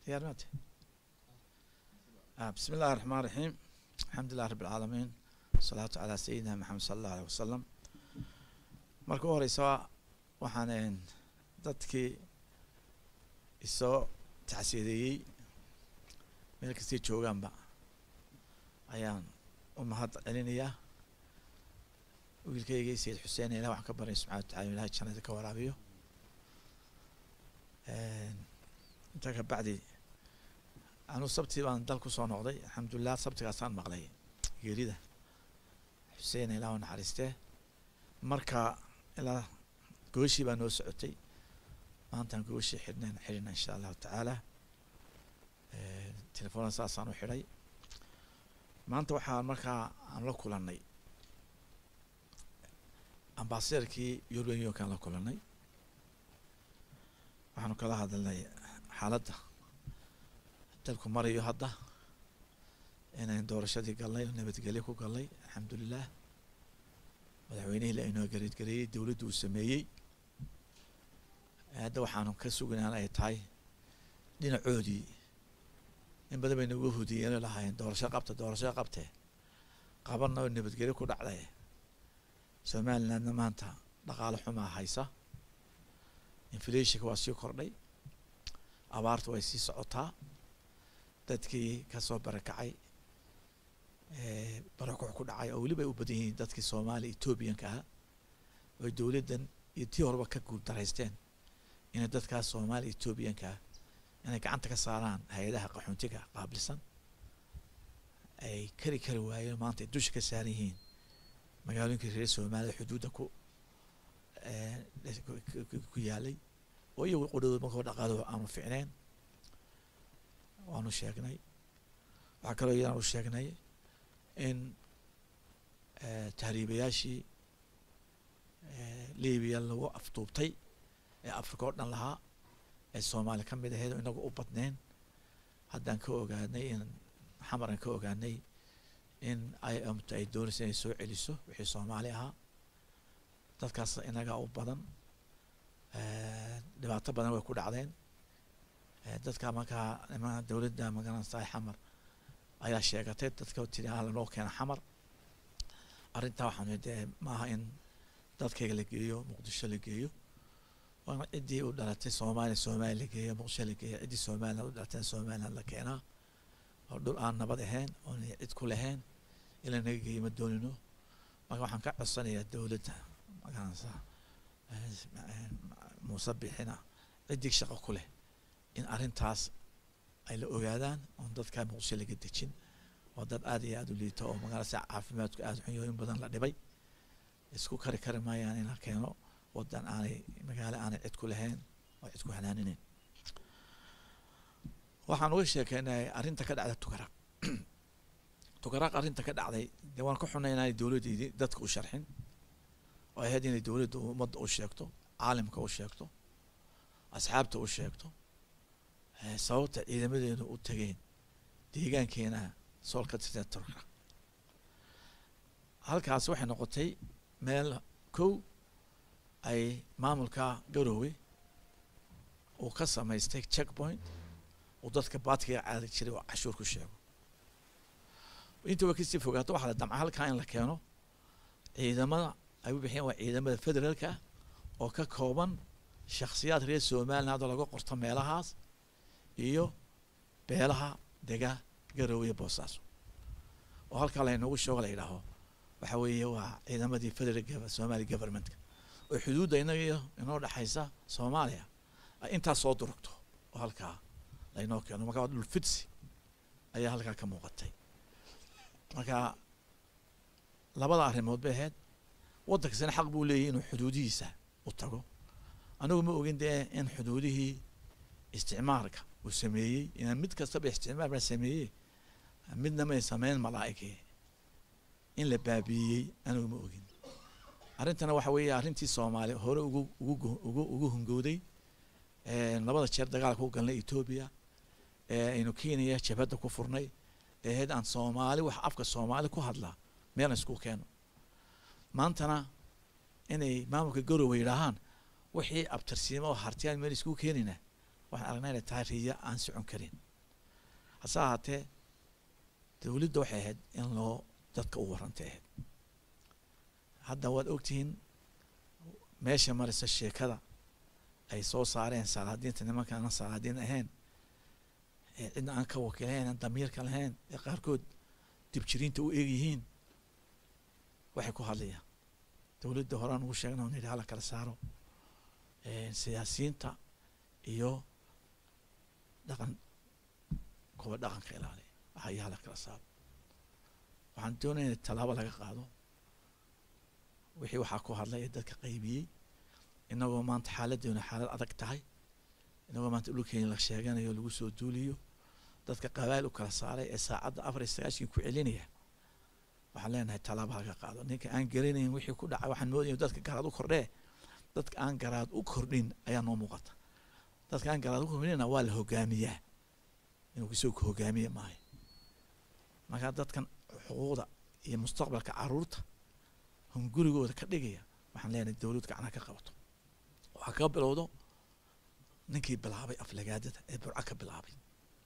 diyaar maate بسم الله الرحمن الرحيم الحمد لله رب العالمين والصلاة على سيدنا محمد صلى الله عليه وسلم marka u horeysa waxaan dadkii isoo tacsiyadeeyey meel kastay joogaanba ayaan u mahad celinayaa wiilkaygii sayid xuseen ilah waxaan ka baryay subxana wa tacala ilahay jannada ka waraabiyo intaa ka bacdi anuu sabtii baan dal kusoo noqday alxamdulilah sabtigaasaan maqlay geerida xuseen ilah u naxariistee marka ilaa gooshii baa noo socotay maantaan gooshii xidhnayn xidhina insha allahu tacaala telefoona saasaan u xidhay maanta waxaa markaa aan la kulanay ambasaderkii european unionkaan la kulanay waxaanu kala hadalnay xaaladda dalku marayo hadda inayn doorashadii galnay nabadgelyo ku galnay alxamdulilah madaxweynihii la inoo gareedgareeyey dowladdu uu sameeyey hadda waxaanu ka sugnaan ay tahay dhinacoodii in badan bay nagu hudiyeen lahaayeen doorasho qabta doorasho qabtee qabanna oo nabadgelyo ku dhacday somalilandna maanta dhaqaalo xumaa haysa inflationka waa sii kordhay abaartu way sii socotaa dadkii kasoo barakacay barakuc ku dhacay oo weliba ay u badan yihiin dadkii soomaaliya ethoobiyanka ahaa oy dowladdan iyo tii horeba ka guuldaraysteen inay dadkaas soomaaliya ethoobiyanka ah inay gacanta ka saaraan hay-adaha qaxoontiga qaabilsan ay kari kari waayeen maanta ay dusha ka saaran yihiin magaalooyinkii reer soomaalida xuduudda ku ku yaalay oo iyagu qudhowda markoo dhaqaalo aanu ficneen waanu sheegnay waxaa kaloo iyadaanu sheegnay in tahriibayaashii libiya lagu afduubtay ee africa oo dhan lahaa ee soomaaliya ka mid ahayd oo inagu u badneen haddaan ka ogaanay in xamaran ka ogaanay in ay amta ay doonaysa inay soo celiso wixii soomaali ahaa dadkaas inagaa u badan dhibaato badan way ku dhacdeen dadka markaa nimaa dowladda magaranaysa xamar ayaa sheegatay dadka tiri ah lanoo keena xamar arrintaa waxaan dee maaha in dadkayga la geeyo muqdisho la geeyo waana ciddii u dhalatay soomaaliya soomaaliya la geeyo muqdisho la geeyo ciddii somaliland u dhalatay somaliland la keenaa oo dhul aan nabad ahayn oon cid ku lahayn in la naga geeyo ma doonino marka waxaan ka codsanayaa dowladda magaranaysa muuse bixina ciddii shaqo ku leh in arrintaas ay la ogaadaan oon dadkaa muqdisho laga dejin waa dad aad iyo aada u liito oo magaalasa caafimaadku aada xun yaho in badan la dhibay isku kari kari maayaan in la keeno wadan aanay magaalo aanay cid ku lahayn oo cid ku hanaaninayn waxaan uga sheekeynay arrinta ka dhacda tugaraq tugaraq arrinta ka dhacday dee waan ka xunay inaanay dowladdeydii dadka u sharxin oo ahayd inay dowladda ummadda u sheegto caalimka u sheegto asxaabta u sheegto sababta ciidamadeenu u tageen deegaankeena sool ka tirsan turka halkaas waxay noqotay meel kow ay maamulka garoowe uu ka samaystay check point uu dadka baadkiga caadi jiray oo cashuur ku sheego inta way kasii fogaato waxaa la damca halkaa in la keeno ciidamada ay u bixiyeen waa ciidamada federaalka oo ka kooban shakhsiyaad reer somaliland hadoo laga qorto meelahaas iyo beelaha dega garoowe boosaaso oo halkaa laynoogu sheego la yidhaaho waxa weeye waa ciidamadii federal somali governmentka oo xuduudda inaga iyo inoo dhexaysa soomaaliya ay intaas soo durugto oo halkaa laynoo keeno marka waa dhul fidsi ayaa halkaa ka muuqatay marka labada arrimood bay ahayd waddankasina xaq buu leeyahy inuu xuduudihiisa u tago anigu ma ogin dee in xuduudihii isticmaalka uu sameeyey inaan mid kastaba isticmaal baa sameeyey midna may sameyn malaa'igii in la baabiiyey anigu ma ogin arrintana waxa weeye arrintii soomaaliya hore ugu ugu ugu ugu hungowday labada jeer dagaalka u galnay etoobiya ee aynu kenya jabhadda ku furnay ee ahayd aan soomaali wax afka soomaali ku hadlaa meelna isku keeno maantana inay maamulka garowe yidhaahaan wixii abtirsiimo oo hartiyaan meel isku keenina waxaan aragnaa inay tahay riya aan socon karin hase ahaatee dowladda waxay ahayd in loo dadka u warrantay ahayd hadda waad ogtihiin meesha maraysa sheekada ay soo saareen salaadiinta nimanka aan salaadiin ahayn ee cidna aan ka wakilahayn aan damiirka lahayn ee qaarkood dibjiriinta u eeg yihiin waxay ku hadlayaan dowladda horaan ugu sheegna on yidhi hala kala saaro siyaasiyiinta iyo dhaqan kuwa dhaqanka ilaaliya waxaya hala kala saaro waxaan doonaya in tallaabo laga qaado wixii waxaa ku hadlay ee dadka qaybiyey inagoo maanta xaaladdeena xaalad adag tahay inagoo maanta dhulkeena la sheeganayo lagu soo duuliyo dadka qabaa'il u kala saaray ee saacadda afar iyo sagaashan ku celinaya waxaan leenahay tallaabo laga qaado ninka aan garanayn wixii ku dhacay waxaan moodaya dadka garaad u kordhee dadka aan garaad u kordhin ayaa noo muuqata dadka aan garaad u kordhinna waa la hogaamiyaa inuu isagoo ku hogaamiye maayo markaa dadkan xuquuqda iyo mustaqbalka caruurta hungurigooda ka dhigaya waxaan leenahay dowlad gacnaha ka qabato waxaa kaga bilowdo ninkii bilaabay aflagaadada ee burco ka bilaabay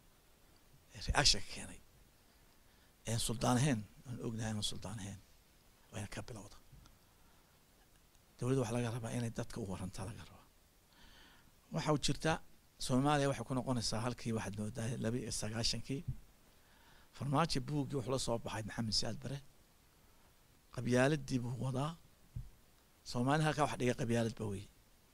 ee reactionka keenay een suldaan ahayn aan ognahay aan suldaan ahayn wayna ka bilowda dowladda waxaa laga rabaa inay dadka u warantaa laga rabaa waxa u jirta soomaaliya waxay ku noqonaysaa halkii waxaad moodaa laba iyo sagaashankii farmaajo buuggii wuxuu la soo baxay maxamed siyaad bare qabyaaladii buu wadaa soomaali halkaa wax dhigay qabyaalad ba wey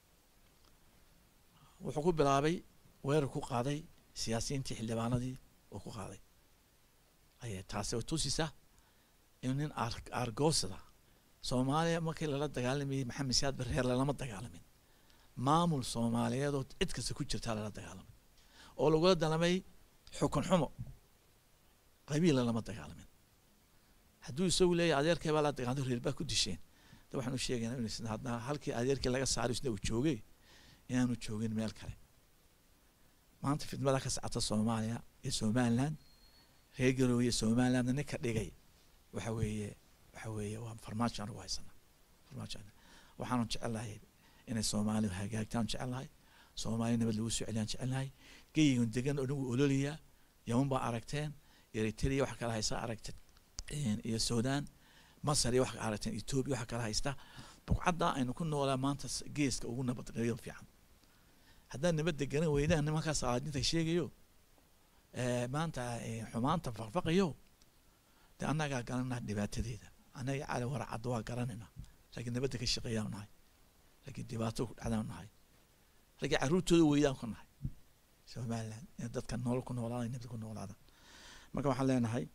wuxuu ku bilaabay weerar ku qaaday siyaasiyiintii xildhibaanadii uu ku qaaday ayay taasi oo tusisa in nin aargoosada soomaaliya markii lala dagaalamayay maxamed siyaad bare reer lalama dagaalamin maamul soomaaliyeed oo cid kasta ku jirtaa lala dagaalamay oo lagula dalamay xukun xumo qabiila lama dagaalamin hadduu isagu leeyahy adeerkay baa la dagaalantay reer baa ku disheen de waxaan u sheegaynaa in isna hadna halkii adeerkii laga saaray isna uu joogay inaanu joogin meel kale maanta fidmada ka socota soomaaliya iyo somaliland reer garoowe somalilandna ninka dhigay waxa weeye waxa weeye waa farmaajo anigu haysana farmaajo waxaanu jecelnahay inay soomaaliya hagaagtaan jecelnahay soomaaliya nabad lagu soo celiyaan jecelnahay geyigan degan oo dhan wuu ololayaa yaman baa aragteen eritrea waxa kala haysta aragteen iyo sudan masar iyo waxa aragteen ethiopia waxa kala haysta buqcadda aynu ku noolaa maanta geeska ugu nabadgelyo fiican haddaan nabadda garan weydaan nimankaas salaadinta sheegayo maanta xumaanta faqfaqayo de annagaa garanaa dhibaatadeeda annaga cali waracadda waa garanayna laakiin nabadda ka shaqeeyaan nahay laakiin dhibaato ku dhacdaan nahay laakiin carruurtooda weydaan ku nahay somaliland in dadka nolol ku noolaada nabad ku noolaada marka waxaan leenahay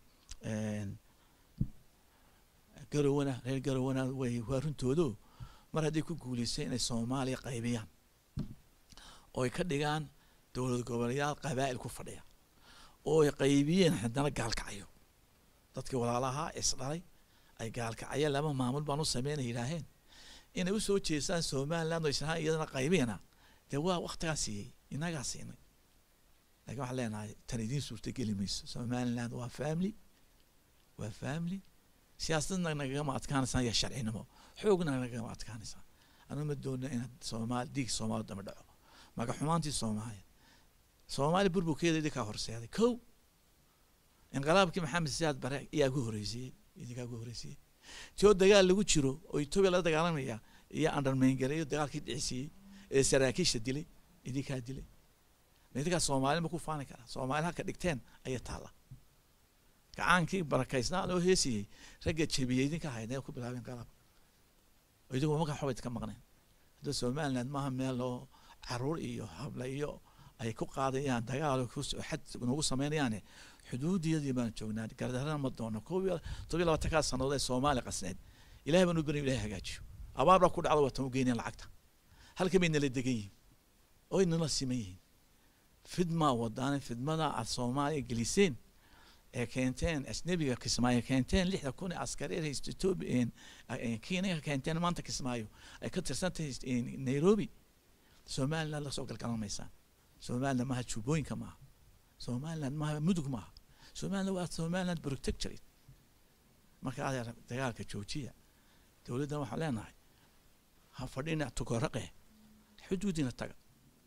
garowana reer garowana way waa runtoodo mar haddii ku guuleystay inay soomaaliya qaybiyaan oo ay ka dhigaan dowlad goboleyaal qabaa'il ku fadhiya oo ay qaybiyeen haddana gaalkacyo dadkii walaalahaa isdhalay ay gaalkacyo laba maamul baan u sameynay yidhaaheen inay usoo jeestaan somaliland oo isnahaan iyadana qaybiyana dee waa waktigaa siiyey inagaa siinay lakin waxaan leenahay tan idiin suurta geli mayso somaliland waa family waa family siyaasadna nagagama adkaanaysaan iyo sharcinimo xoogna nagagama adkaanaysaan anu ma doona inaad soomaali diig soomaali dama dhaco maga xumaantii soomaaliya soomaaliya burburkeeda idinkaa horseeday kow inqilaabkii maxamed siyaad bare ayaa ku horeysiiyey idinkaa ku horeysiiyey tio dagaal lagu jiro oo etoobiya lala dagaalamaya iyo andarmeyngare iyo dagaalkii dhicisiiyey ee saraakiisha dilay idinkaa dilay idinkaa soomaali ma ku faani karaa soomaali halka dhigteen ayay taalla gacaankii barakaysnaa loo heesiyey ragga jebiyey idinka haydee ku bilaabeen qalab idigu markaa xoba idinka maqneen hadda somaliland maaha meel loo caruur iyo habla iyo ay ku qaadayaan dagaal xad nagu sameynayaane xuduudiyadii baan joognaa gardarana ma doono koob iyo todobiyo labaatankaa sanadood ee soomaaliya qasneed ilahay baan u bari ilahay hagaajiyo abaar baa ku dhacdo watan u geyneen lacagta halka bay nala degan yihiin oy nala siman yihiin fidmaa wadaane fidmada aad soomaaliya geliseen ee keenteen ajnabiga kismaayo keenteen lixda kun ee askari haysto etoobiya kenya keenteen maanta kismaayo ay ka tirsantahay nairobi somaliland lasoo galgalamaysaan somaliland maaha jubbooyinka maaha somaliland maaha mudug maaha somaliland waa somaliland protectorate marka adeer dagaalka joojiya dowladdan waxaan leenahay ha fadhina tukoraqe xuduudina taga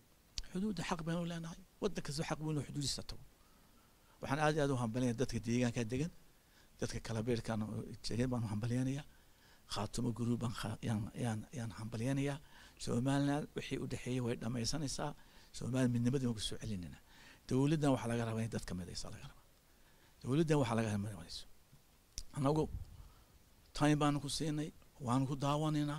xuduudda xaq baynu leenahay waddan kasta xaq buu inuu xuduudiisa tago waxaan aad iyo aad u hambalinaya dadka deegaanka degan dadka kalabeerkan degan baan hambalyanaya khaatumo guruub baan kha- yaan yaan yaan hambalyanayaa somaliland wixii u dhexeeyey way dhamaysanaysaa somaliland midnimadii waan kusoo celinayna dowladdan waxaa laga rabaa in dadka midaysa laga rabaa dowladdan waxaa laga rabaa midayso annagu time baanu ku siinay waanu ku daawanaynaa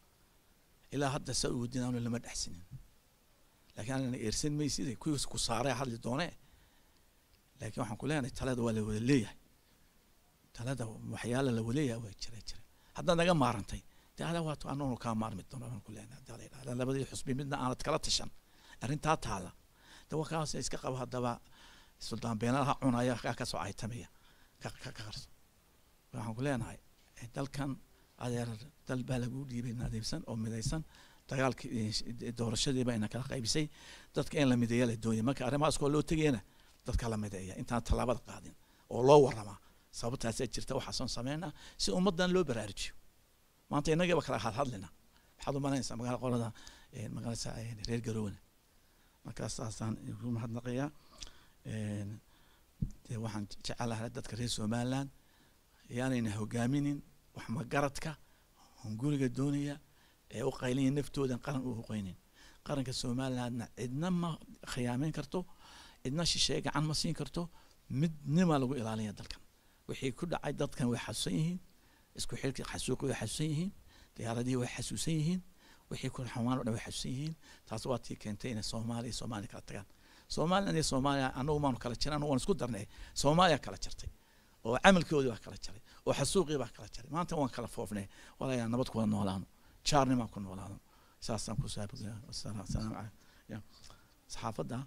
ilaa hadda sa u wadin aanu lama dhexsinin laakiin anana eersan mayside kuwiis ku saaree hadli doonee laakiin waxaan ku leenahay talada waa la wada leeyahay talada waxyaala la wada leeyahay waa jira jira haddaad naga maarantay dee adaa waatu anaguna kaa maarmi doono baan ku leenahay haddaa la yidhahda labadii xusbi midna aanad kala tashan arrintaa taala de waa kaas iska qabo haddaba suldaan beenalaha cunaya kaa kasoo aytamaya ka ka ka qarso waxaan ku leenahay eh, dalkan adeer dal baa lagu dhiibay nadiifsan oo midaysan dagaalkii eh, doorashadiiba ina kala qaybisay dadka in la mideeya la doonaya marka arrimahaas koo loo tegayana dadka la mideeya intaan tallaabada qaadin oo loo waramaa sababtaasaa jirta waxaasoon sameynaa si ummaddan loo baraarujiyo maanta inagiiba kala hadhadlina maxaad u malaynaysaa magaala qolada eh, magaalasa eh, reer garowana markaas saasaan igu mahadnaqayaa Een, dee waxaan jecelahay dadka reer somaliland yaanayna hogaaminin wax magaradka hunguriga doonaya ee u qaylanya naftoodan qaran u huqeynin qaranka somalilandna cidna ma khiyaameyn karto cidna shisheeye gacan ma siin karto midnima lagu ilaalinaya dalkan wixii ku dhacay dadkan way xasuusan yihiin isku xilkii xasuuqi way xasuusan yihiin diyaaradihii way xasuusan yihiin wixii ku xumaan o dhan way xasuusan yihiin taas waa tii keentay inay soomaaliya iyo soomaaliya kala tagaan somaliland iyo soomaaliya anagu maanu kala jiran anagu waan isku darnay soomaaliya kala jirtay oo camalkoodii baa kala jaray oo xasuuqii baa kala jaray maanta waan kala foofnay walayaa nabad kuwada noolaano jaarnimaan ku noolaano saasaan ku saabaya asalaamu calaykum Ya. saxaafadda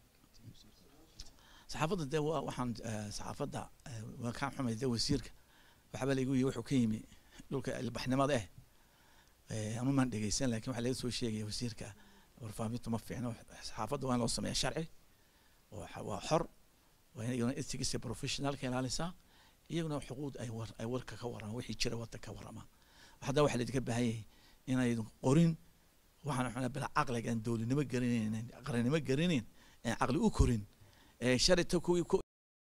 saxaafadda dee waa waxaan eh, saxaafadda eh, waa kaan xumay dee wasiirka waxaaba laigu yihi wuxuu ka yimi dhulka ilbaxnimada eh Eh, anu maan dhegeysan lakin waxaa laga soo sheegaya wasiirka warfaafintu ma fiicno saxaafadda waa in loo sameeya sharci oo xa- waa xor waa in iyaguna ethics professionalka ilaalisaa iyaguna xuquuq ay war ay warka ka waramaan wixii jira wadda ka waramaan hadda waxaa laidinka baahan yahay inaydan qorin waxaan xunaa bila caqliga aan dowladnimo garanayn qarannimo garanayn aan caqli u korin ee sharita kuwii ku